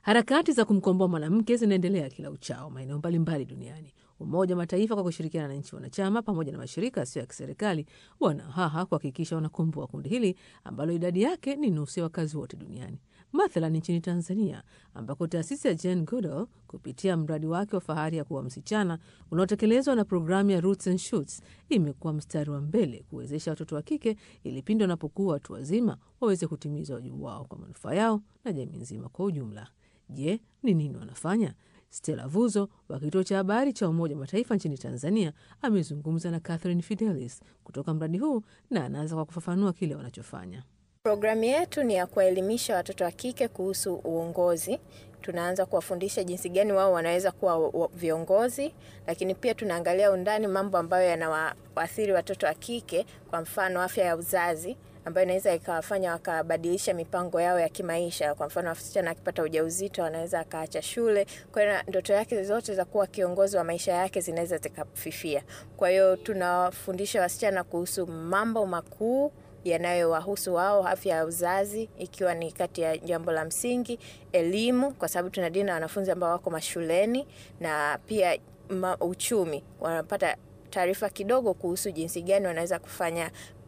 Harakati za kumkomboa mwanamke zinaendelea kila uchao maeneo mbalimbali duniani. Umoja wa Mataifa kwa kushirikiana na nchi wanachama pamoja na mashirika yasiyo ya kiserikali wanahaha kuhakikisha wanakomboa kundi hili ambalo idadi yake ni nusu ya wakazi wote duniani. Mathalan nchini Tanzania, ambako taasisi ya Jane Goodall kupitia mradi wake wa fahari ya kuwa msichana unaotekelezwa na programu ya Roots and Shoots imekuwa mstari wa mbele kuwezesha watoto wa kike ili pindi wanapokuwa watu wazima waweze kutimiza wajibu wao kwa manufaa yao na jamii nzima kwa ujumla. Je, ni nini wanafanya? Stella Vuzo wa kituo cha habari cha Umoja wa Mataifa nchini Tanzania amezungumza na Catherine Fidelis kutoka mradi huu na anaanza kwa kufafanua kile wanachofanya. Programu yetu ni ya kuwaelimisha watoto wa kike kuhusu uongozi. Tunaanza kuwafundisha jinsi gani wao wanaweza kuwa viongozi, lakini pia tunaangalia undani mambo ambayo yanawaathiri watoto wa kike, kwa mfano afya ya uzazi ambayo inaweza ikawafanya wakabadilisha mipango yao ya kimaisha. Kwa mfano, wasichana akipata ujauzito anaweza akaacha shule, kwa hiyo ndoto yake zote za kuwa kiongozi wa maisha yake zinaweza zikafifia. Kwa hiyo tunawafundisha wasichana kuhusu mambo makuu yanayowahusu wao, afya ya uzazi ikiwa ni kati ya jambo la msingi, elimu, kwa sababu tunadili na wanafunzi ambao wako mashuleni, na pia ma, uchumi, wanapata taarifa kidogo kuhusu jinsi gani wanaweza kufanya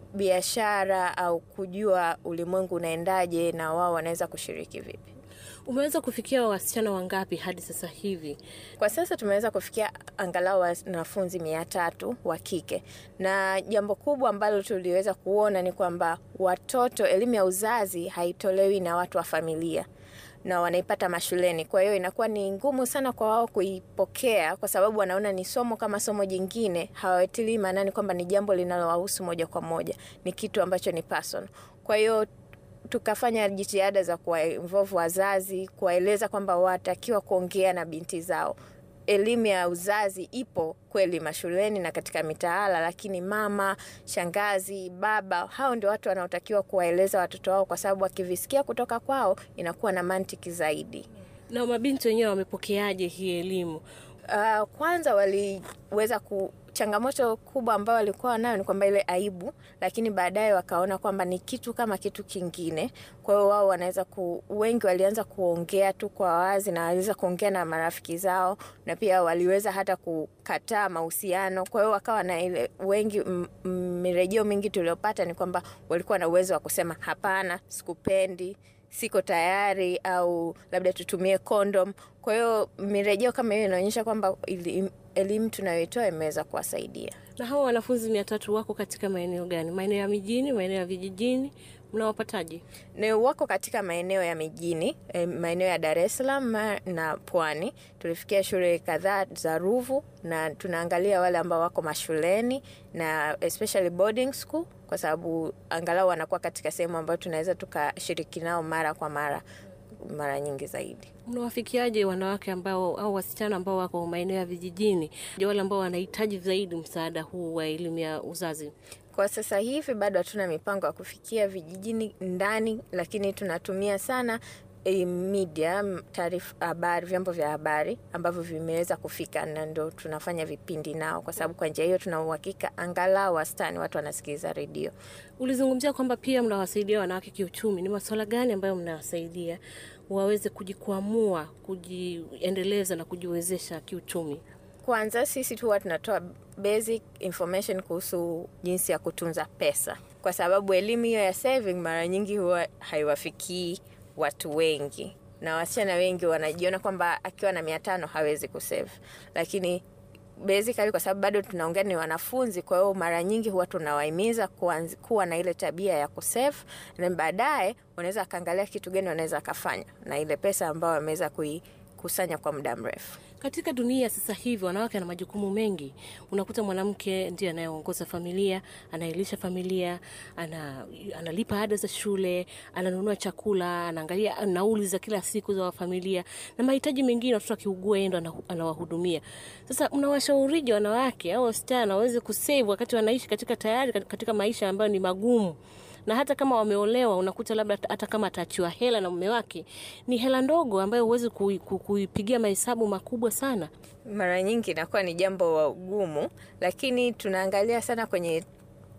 biashara au kujua ulimwengu unaendaje na wao wanaweza kushiriki vipi. Umeweza kufikia wasichana wangapi hadi sasa hivi? Kwa sasa tumeweza kufikia angalau wanafunzi mia tatu wa kike, na jambo kubwa ambalo tuliweza kuona ni kwamba watoto, elimu ya uzazi haitolewi na watu wa familia na wanaipata mashuleni. Kwa hiyo inakuwa ni ngumu sana kwa wao kuipokea, kwa sababu wanaona ni somo kama somo jingine, hawatilii maanani kwamba ni jambo linalowahusu moja kwa moja, ni kitu ambacho ni personal. Kwa hiyo tukafanya jitihada za kuwainvolve wazazi, kuwaeleza kwamba watakiwa kuongea na binti zao. Elimu ya uzazi ipo kweli mashuleni na katika mitaala, lakini mama, shangazi, baba, hao ndio watu wanaotakiwa kuwaeleza watoto wao, kwa sababu wakivisikia kutoka kwao inakuwa na mantiki zaidi. Na mabinti wenyewe wamepokeaje hii elimu? Uh, kwanza waliweza ku changamoto kubwa ambayo walikuwa nayo ni kwamba ile aibu, lakini baadaye wakaona kwamba ni kitu kama kitu kingine. Kwa hiyo wao wanaweza ku, wengi walianza kuongea tu kwa wazi na waliweza kuongea na marafiki zao, na pia waliweza hata kukataa mahusiano. Kwa hiyo wakawa na ile wengi, mirejeo mingi tuliopata ni kwamba walikuwa na uwezo wa kusema hapana, sikupendi siko tayari au labda tutumie kondom. Kwa hiyo mirejeo kama hiyo inaonyesha kwamba elimu tunayoitoa imeweza kuwasaidia. Na hawa wanafunzi mia tatu wako katika maeneo gani? Maeneo ya mijini, maeneo ya vijijini? Mnawapataje? Ni wako katika maeneo ya mijini, maeneo ya Dar es Salaam na Pwani. Tulifikia shule kadhaa za Ruvu na tunaangalia wale ambao wako mashuleni na especially boarding school, kwa sababu angalau wanakuwa katika sehemu ambayo tunaweza tukashiriki nao mara kwa mara mara nyingi zaidi. Mnawafikiaje wanawake ambao au wasichana ambao wako maeneo ya vijijini, wale ambao wanahitaji zaidi msaada huu wa elimu ya uzazi? Kwa sasa hivi bado hatuna mipango ya kufikia vijijini ndani, lakini tunatumia sana e, media, taarifa, habari, vyombo vya habari ambavyo vimeweza kufika, na ndo tunafanya vipindi nao, kwa sababu kwa njia hiyo tuna uhakika angalau wastani watu wanasikiliza redio. Ulizungumzia kwamba pia mnawasaidia wanawake kiuchumi. Ni masuala gani ambayo mnawasaidia waweze kujikwamua, kujiendeleza na kujiwezesha kiuchumi? Kwanza sisi tu huwa tunatoa basic information kuhusu jinsi ya kutunza pesa, kwa sababu elimu hiyo ya saving mara nyingi huwa haiwafikii watu wengi, na wasichana wengi wanajiona kwamba akiwa na mia tano hawezi kusave, lakini basically kwa sababu bado tunaongea ni wanafunzi, kwa hiyo mara nyingi huwa tunawahimiza kuwa na ile tabia ya kusave, na baadaye wanaweza akaangalia kitu gani wanaweza akafanya na ile pesa ambayo wameweza kuikusanya kwa muda mrefu. Katika dunia sasa hivi wanawake ana majukumu mengi. Unakuta mwanamke ndiye anayeongoza familia, anaelisha familia, ana, analipa ada za shule, ananunua chakula, anaangalia nauli za kila siku za familia na mahitaji mengine. Watoto akiugua yeye ndo anawahudumia. Sasa mnawashaurije wanawake au wasichana waweze kusave wakati wanaishi katika tayari katika maisha ambayo ni magumu na hata kama wameolewa, unakuta labda hata kama ataachiwa hela na mume wake, ni hela ndogo ambayo huwezi kuipigia mahesabu makubwa sana. Mara nyingi inakuwa ni jambo gumu, lakini tunaangalia sana kwenye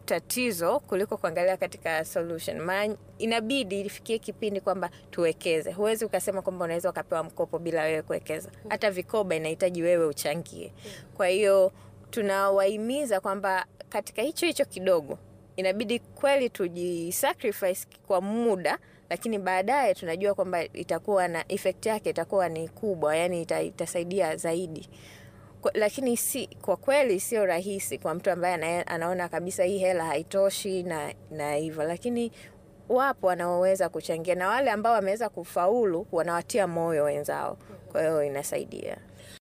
tatizo kuliko kuangalia katika solution. Maana inabidi ifikie kipindi kwamba tuwekeze. Huwezi ukasema kwamba unaweza ukapewa mkopo bila wewe kuwekeza. Hata vikoba inahitaji wewe uchangie. Kwa hiyo tunawahimiza kwamba katika hicho hicho kidogo inabidi kweli tujisacrifice kwa muda, lakini baadaye tunajua kwamba itakuwa na effect yake itakuwa ni kubwa, yani ita, itasaidia zaidi kwa, lakini si kwa kweli sio rahisi kwa mtu ambaye ana, anaona kabisa hii hela haitoshi na na hivyo, lakini wapo wanaoweza kuchangia na wale ambao wameweza kufaulu wanawatia moyo wenzao, kwa hiyo inasaidia.